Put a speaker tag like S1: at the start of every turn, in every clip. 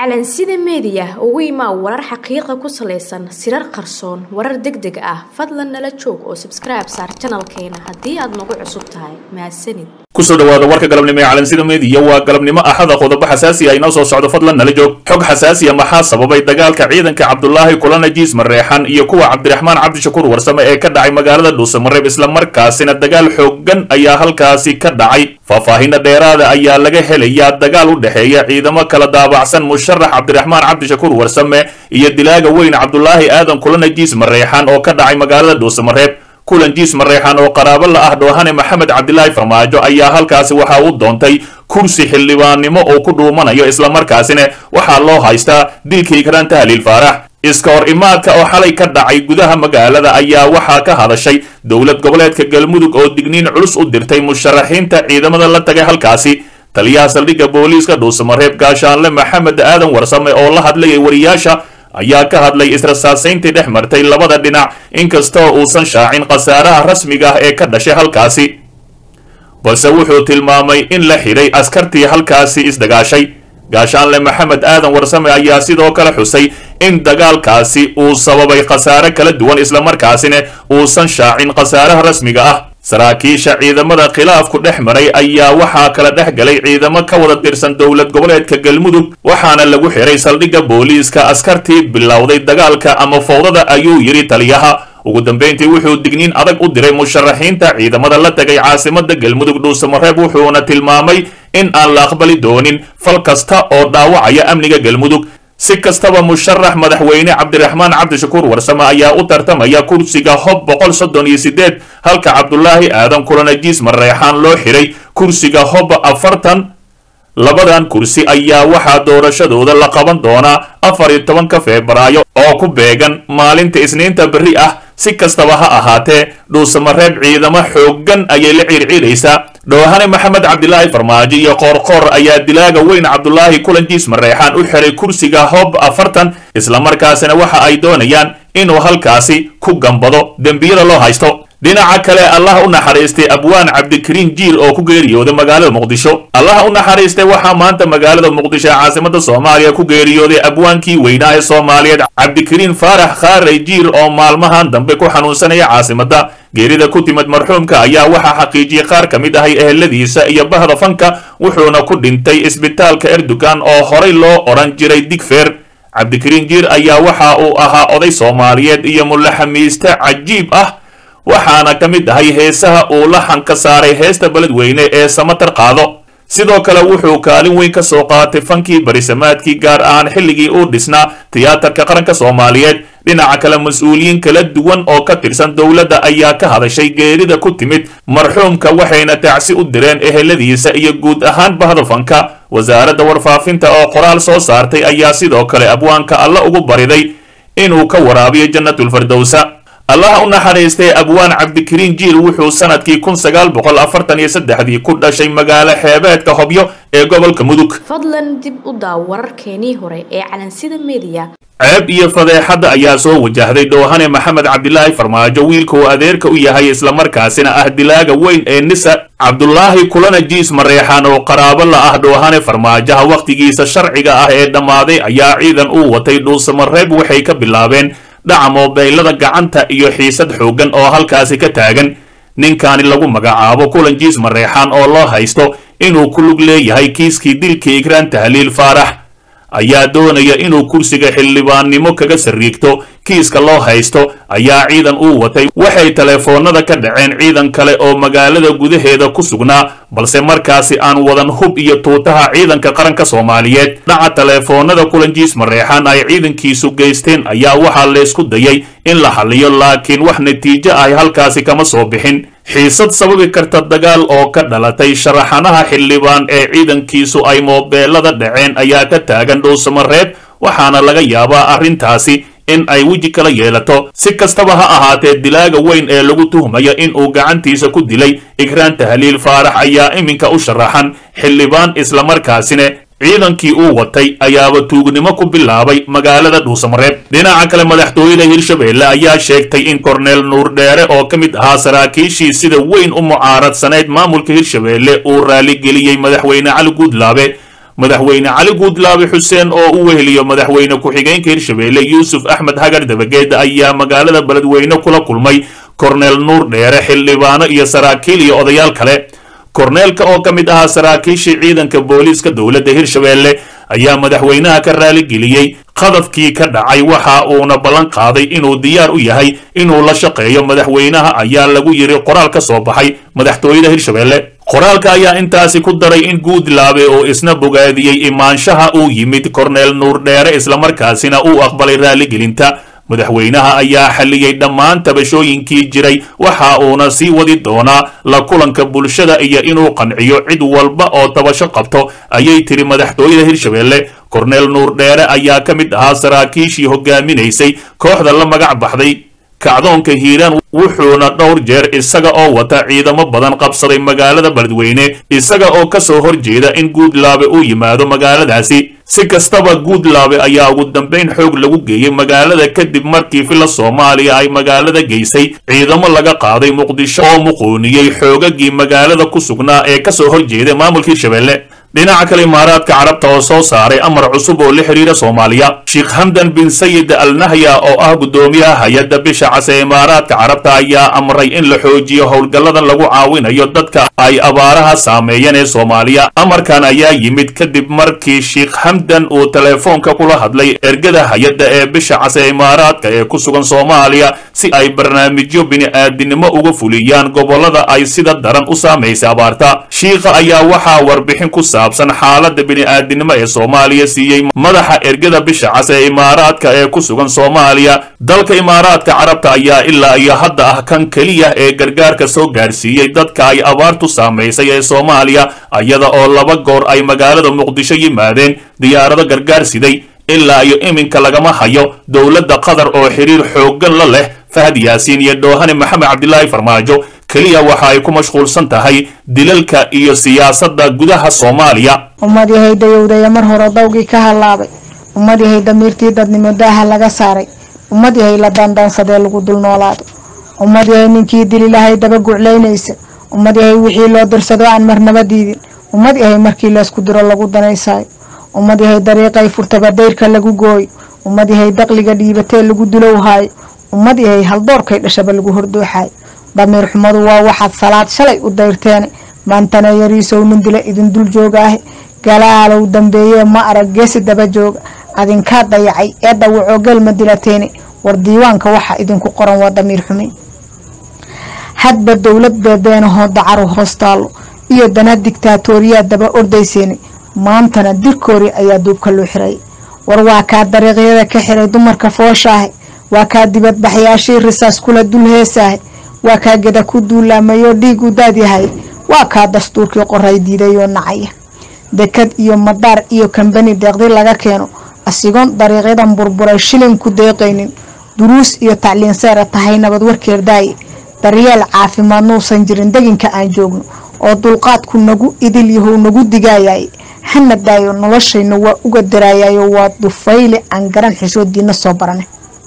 S1: calansida meediya ugu imaa warar xaqiiqa ku salaysan sirar qarsoon warar deg deg ah fadlan nala joog oo sabskribe saar janalkeena haddii aad nagu cusub tahay mahadsanid
S2: kusoo dhawaada warka galabnimo ee calansida meediya waa galabnimo axada qodobo xasaasi ah inoo soo socdo fadlan nala joog xog xasaasiya maxaa sababay dagaalka ciidanka cabdulaahi kulana jiis mareexan iyo kuwa cabdiraxmaan cabdishakuur warsame ee ka dhacay magaalada dhuusamareeb islamarkaasina dagaal xoogan ayaa halkaasi ka dhacay faahfaahinna dheeraada ayaa laga helayaa dagaal u dhexeeya ciidamo kala daabacsan musharax cabdiraxmaan cabdishakuur warsame iyo dilaaga weyn cabdulaahi aadan kulana jiis mareexan oo ka dhacay magaalada dhuusamareeb kulan jiis mareexan oo qaraabo la ah dhoohane maxamed cabdilaahi farmaajo ayaa halkaasi waxa uu doontay kursi xildhibaannimo oo ku dhuumanayo islamarkaasina waxaa loo haystaa dilkii karanta haliil faarax iska hor imaadka oo xalay ka dhacay gudaha magaalada ayaa waxaa ka hadashay dowlad goboleedka galmudug oo digniin culus u dirtay musharaxiinta ciidamada la tagay halkaasi taliyaha saldhigga booliiska dhuusamareeb gaashaanle maxamed aadan warsame oo la hadlayay wariyaasha ayaa ka hadlay israsaasayntii dhex martay labada dhinac inkastoo uusan shaacin khasaaraha rasmiga ah ee ka dhashay halkaasi balse wuxuu tilmaamay in la xidhay askartii halkaasi isdagaashay gaashaanle maxamed aadan warsame ayaa sidoo kale xusay in dagaalkaasi uu sababay khasaare kala duwan islamarkaasina uusan shaacin khasaaraha rasmiga ah saraakiisha ciidamada khilaafku dhex maray ayaa waxaa kala dhex galay ciidamo ka wada tirsan dowlad goboleedka galmudug waxaana lagu xiray saldhigga booliiska askartii bilowday dagaalka ama fowdada ayuu yidhi taliyaha ugu dambayntii wuxuu digniin adag u diray musharaxiinta ciidamada la tagay caasimada galmudug dhuusamareeb wuxuuna tilmaamay in aan la aqbali doonin fal kasta oo dhaawacaya amniga galmudug si kastaba musharax madaxweyne cabdiraxmaan cabdishakuur warsame ayaa u tartamaya kursiga hob boqol soddon iyo sideed halka cabdulaahi aadan kulanajiis mareexaan loo xiray kursiga hob afartan labadan kursi ayaa waxaa doorashadooda la qaban doonaa afar iyo tobanka febraayo oo ku beegan maalinta isniinta berri ah si kastaba ha ahaatee dhuusamareeb ciidamo xooggan ayay la ciirciiraysaa dhoohane maxamed cabdilaahi farmaajo iyo qoorqoor ayaa dilaaga weyn cabdulaahi kulanjiis mareexaan u xiray kursiga hob afartan islamarkaasina waxa ay doonayaan inuu halkaasi ku gambado dembiyada loo haysto dhinaca kale allah u naxariistay abwaan cabdikariin jiil oo ku geeriyooday magaalada muqdisho allah u naxariistay waxaa maanta magaalada muqdisho ee caasimada soomaaliya ku geeriyooday abwaankii weynaa ee soomaaliyeed cabdikariin faarax khaaray jiil oo maalmahan dambe ku xanuunsanaya caasimada geerida ku timid marxuumka ayaa waxaa xaqiijiyey qaar ka mid ahay eheladiisa iyo bahda fanka wuxuuna ku dhintay isbitaalka erdogan oo horay loo odhan jiray digfer cabdikariin jiir ayaa waxa uu ahaa oday soomaaliyeed iyo mulaxamiiste cajiib ah waxaana ka mid ahay heesaha uu laxan ka saaray heesta beledweyne ee samatar qaado sidoo kale wuxuu kaalin weyn ka soo qaatay fankii barisamaadkii gaar ahaan xilligii uu dhisnaa tiyaatarka qaranka soomaaliyeed dhinaca kale mas-uuliyiin kala duwan oo ka tirsan dowladda ayaa ka hadashay geerida ku timid marxuumka waxayna tacsi u direen eheladiisa iyo guud ahaan bahda fanka wasaaradda warfaafinta oo qoraal soo saartay ayaa sidoo kale abwaanka alla ugu bariday inuu ka waraabiyo jannatulfardowsa allah u naxariistay abwaan cabdikariin jiil wuxuu sanadkii kun sagaal boqol afartan iyo saddexdii ku dhashay magaalo xeebeedka hobyo ee gobolka mudug
S1: fadlan dib u daaw wararkeenii hore ee calansida meediya
S2: ceeb iyo fadeexadda ayaa soo wajahday dhoohane maxamed cabdilaahi farmaajo wiilka uu adeerka u yahay islamarkaasina ah dilaaga weyn ee nisa cabdulaahi kulana jiis mareexaan oo qaraabo la ah dhoohane farmaajaha wakhtigiisa sharciga ah ee dhammaaday ayaa ciidan uu watay dhuusamareeb waxay ka bilaabeen dhaca moobeylada gacanta iyo xiisad xooggan oo halkaasi ka taagan ninkaani lagu magacaabo kulan jiis mareexaan oo loo haysto inuu ku lug leeyahay kiiskii dilkii igraan tahliil faarax ayaa doonaya inuu kursiga xildhibaannimo kaga sariigto kiiska loo haysto ayaa ciidan uu watay waxay teleefoonada ka dhaceen ciidan kale oo magaalada gudaheeda ku sugnaa balse markaasi aan wadan hub iyo tuutaha ciidanka qaranka soomaaliyeed dhaca teleefoonada kulanjiis mareexaan ay ciidankiisu geysteen ayaa waxaa laysku dayay in la xaliyo laakiin wax natiijo ahy halkaasi kama soo bixin xiisad sababi karta dagaal oo ka dhalatay sharaxanaha xildhibaan ee ciidankiisu ay moobeelada dhaceen ayaa ka taagan dhuusamareeb waxaana laga yaabaa arrintaasi in ay weji kala yeelato si kastaba ha ahaatee dilaaga weyn ee lagu tuhmayo in uu gacantiisa ku dilay igraan tahliil faarax ayaa iminka u sharaxan xildhibaan islamarkaasina ciidankii uu watay ayaaba tuugnimo ku bilaabay magaalada dhuusamareeb dhinaca kale madaxtooyada hirshabeelle ayaa sheegtay in korneel nuur dheere oo ka mid ahaa saraakiishii sida weyn u mucaaradsaneyd maamulka hirshabeelle uu raaligeliyey madaxweyne cali guudlaabe madaxweyne cali guudlaabe xuseen oo u weheliyo madaxweyne ku-xigeenka hirshabeelle yuusuf axmed hagar dabageed ayaa magaalada beledweyne kula kulmay korneel nuur dheere xildhibaano iyo saraakiil iyo odayaal kale korneelka oo ka mid ahaa saraakiishii ciidanka booliiska dowladda hirshabeelle ayaa madaxweynaha ka raaligeliyey qadafkii ka dhacay waxa uuna ballan qaaday inuu diyaar u yahay inuu la shaqeeyo madaxweynaha ayaa lagu yiri qoraal ka soo baxay madaxtooyada hirshabeelle qoraalka ayaa intaasi ku daray in guudlaabe oo isna bogaadiyey imaanshaha uu yimid korneel nuur dheere islamarkaasina uu aqbalay raaligelinta madaxweynaha ayaa xalliyey dhammaan tabashooyinkii jiray waxa uuna sii wadi doonaa la kulanka bulshada iyo inuu qanciyo cid walba oo tabasho qabto ayay tiri madaxtooyada hirshabeelle korneel nuur dheere ayaa ka mid ahaa saraakiishii hogaaminaysay kooxda la magac baxday kacdoonka hiiraan wuxuuna dhowr jeer isaga oo wata ciidamo badan qabsaday magaalada beledweyne isaga oo ka soo horjeeda in guudlaabe uu yimaado magaaladaasi si kastaba guudlaabe ayaa ugu dambayn xoog lagu geeyey magaalada kadib markii filla soomaaliya ay magaalada geysay ciidamo laga qaaday muqdisho oo muquuniyey xoogagii magaalada ku sugnaa ee ka soo horjeeda maamulka hirshabeelle dhinaca kale imaaraadka carabta oo soo saaray amar cusub oo la xiriira soomaaliya sheekh hamdan bin sayid al nahya oo ah guddoomiyaha hay-adda bisha cas ee imaaraadka carabta ayaa amray in la xoojiyo howlgallada lagu caawinayo dadka ay abaaraha saameeyeen ee soomaaliya amarkan ayaa yimid kadib markii sheekh hamdan uu teleefoonka kula hadlay ergada hay-adda ee bisha cas ee imaaraadka ee ku sugan soomaaliya si ay barnaamijyo bini-aadinimo uga fuliyaan gobollada ay sida daran u saamaysay abaarta shiikha ayaa waxaa warbixin ku saabsan xaaladda bini-aadinimo ee soomaaliya siiyey madaxa ergada bisha cas ee imaaraadka ee ku sugan soomaaliya dalka imaaraadka carabta ayaa ilaa iyo hadda ah kan keliya ee gargaarka soo gaarsiiyey dadka ay abaartu saamaysay ee soomaaliya iyada oo laba goor ay magaalada muqdisho yimaadeen diyaarado gargaar siday ilaa iyo iminka lagama hayo dowladda qatar oo xiriir xooggan la leh fahad yaasiin iyo dhoohane maxamed cabdilaahi farmaajo keliya waxa ay ku mashquulsan tahay dilalka iyo siyaasadda gudaha soomaaliya
S3: ummad yahay dayowdaya mar hore dawgii ka hallaabay ummad yahay damiirtii dadnimo daaha laga saaray ummad yahay la daandaansadee lagu dul noolaado ummad yahay ninkii dililahay daba guclaynaysa ummad yahay wixii loo dirsado aan marnaba diidin ummad yahay markii laysku diro lagu danaysaayo ummad yahay dariiqay furtaba dayrka lagu gooyo ummad yahay daqliga dhiibatee lagu dulowhaayo ummad yahay haldoorkay dhashaba lagu hordooxaayo damiir xumadu waa waxaad salaad shalay u dayrteene maantana yariisow nin dila idin dul joogaahe galaalow dambeeyee ma arag geesi daba jooga adinkaa dayacay ee dhawacoo gelma dilateene war diiwaanka waxa idinku qoran waa damiir xume hadba dowlad beebeenahoo dacaru hoostaallo iyo dana digtaatooriyaa daba ordayseene maantana dirkoori ayaa duubka loo xirayay war waa kaa dariiqyada ka xiray dumarka fooshaahe waa kaa dibadbaxyaashii risaas kula dul heesaahe waa kaa geda ku duulaamayoo dhiigu daadyahay waa kaa dastuurkii qoray diidayoo nacaya dekad iyo madaar iyo kambani deeqdi laga keeno asigoon dariiqyadan burburay shilin ku deeqaynin duruus iyo tacliin seera tahay nabad warkeer daaye daryeel caafimaad nuusan jirin deginka aan joogno oo dulqaadku nagu idil yahow nagu digaayaye hana daayo noloshayna waa uga daraayayo waa dufayle aan garan xishoodiina soo barane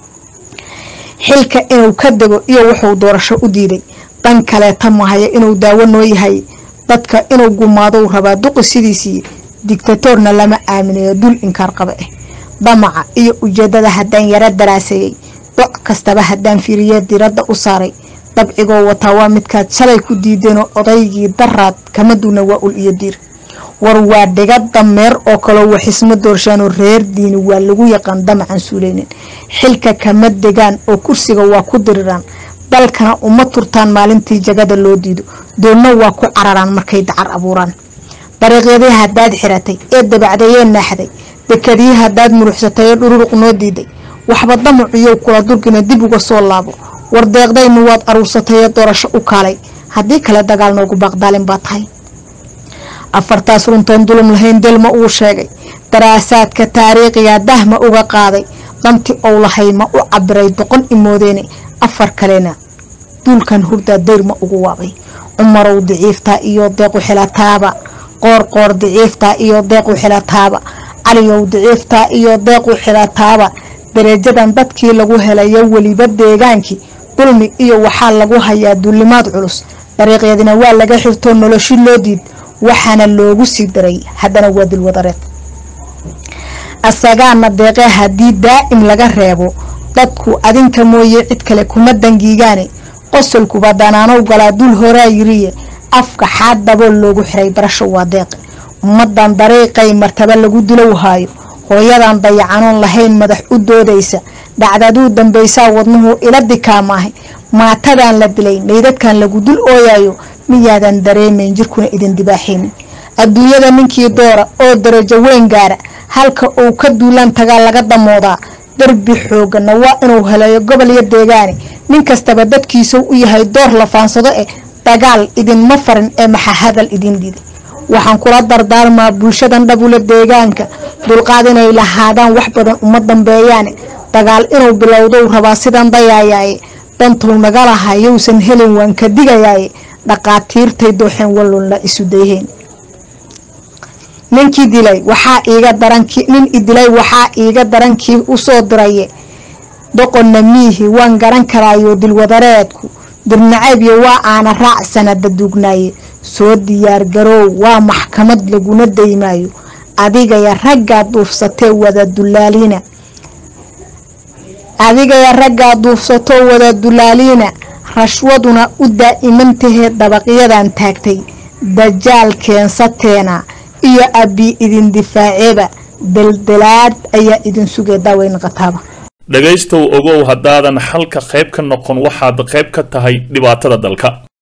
S3: xilka inuu ka dego iyo wuxuu doorasho u diiday dan kaleeta mahaya inuu daawo noo yahay dadka inuu gumaadou rabaa duqi sidiisii digtatoorna lama aaminayo dul inkaar qaba ah damaca iyo ujeedada haddaan yaro daraaseeyey doc kastaba haddaan fiiriye diradda u saaray dabcigoo wataa waa midkaad shalay ku diideenoo odaygii daraad kama duuna waa ul iyo diir war waa dhiga dameer oo kaloo waxisma doorshaanoo reer diini waa lagu yaqaan damacan suuleynin xilka kama degaan oo kursiga waa ku diriraan dalkana uma turtaan maalintii jagada loo diido doonna waa ku cararaan markay dacar abuuraan dariiqyadii haddaad xiratay ee dabacdayee naaxday dekadii haddaad muruxsatay ee dhururuq noo diiday waxba damaciyow kula durgina dib uga soo laabo war deeqdaynu waad aruursatay ee doorasho u kaalay haddii kale dagaal noogu baaqdaalin baa tahay afartaas runtoon dulum lahayn delma uu sheegay daraasaadka taariikhiga dahma uga qaaday danti ou lahay ma u cabiray doqon imoodeene afar kalena duulkan hurdaa dayrma ugu waabay cumarow diciiftaa iyo deequ xilataaba qoor qoor diciiftaa iyo deequ xilataaba caliyow diciiftaa iyo deequ xilataaba dareejadan dadkii lagu helayo weliba deegaankii dulmi iyo waxaa lagu hayaa duulimaad culus dariiqyadina waa laga xirtoo noloshi loo diid waxaana loogu sii daray haddana waa dilwadareed asagaana deeqee haddii daa'im laga reebo dadku adinka mooye cid kale kuma dangiigaane qosolkuba danaanow galaa dul horaa yiriye afka xaad dabool loogu xiray barasho waa deeqe ummadan dariiqay martaba lagu dilow haayo hooyadan dayacanoon lahayn madax u doodaysa dhacdaduu dambaysaa wadnuhu ila dikaamaahay maatadan la dilay meydadkan lagu dul ooyayo miyaadan dareemayn jirkuna idin dibaaxaynin adduunyada ninkii doora oo darajo weyn gaara halka uu ka duulaan tagaa laga damoodaa darbi xoogana waa inuu helayo gobol iyo deegaane nin kastaba dadkiisuu u yahay door la faansado eh dagaal idinma farin ee maxa hadal idin dhiday waxaan kula dardaarmaa bulshadan dhabula deegaanka dulqaad inay lahaadaan wax badan uma dambeeyaane dagaal inuu bilowdou rabaa sidan dayaayaaye dantuu naga laha yowsan helin waan ka digayaaye dhaqaatiirtay dooxeen wallun la isu dayheen ninkii dilay waxaa iiga darankii nin idilay waxaa iiga darankii usoo diraye doqonna miihi waan garan karaayo dilwadareedku dirnaceebyo waa aana raac sanada duugnaaye soo diyaar garoow waa maxkamad laguna daymaayo adigaya raggaa duufsatee wada dulaaliina adigaya raggaa duufsatoo wada dulaaliina rashwaduna u daa'imantahee dabaqyadan taagtay dajaal keensateena iyo abbi idin difaaceeba daldalaad ayaa idin sugay daaweyn qataaba
S2: dhegaystow ogow haddaadan xalka qayb ka noqon waxaad qayb ka tahay dhibaatada dalka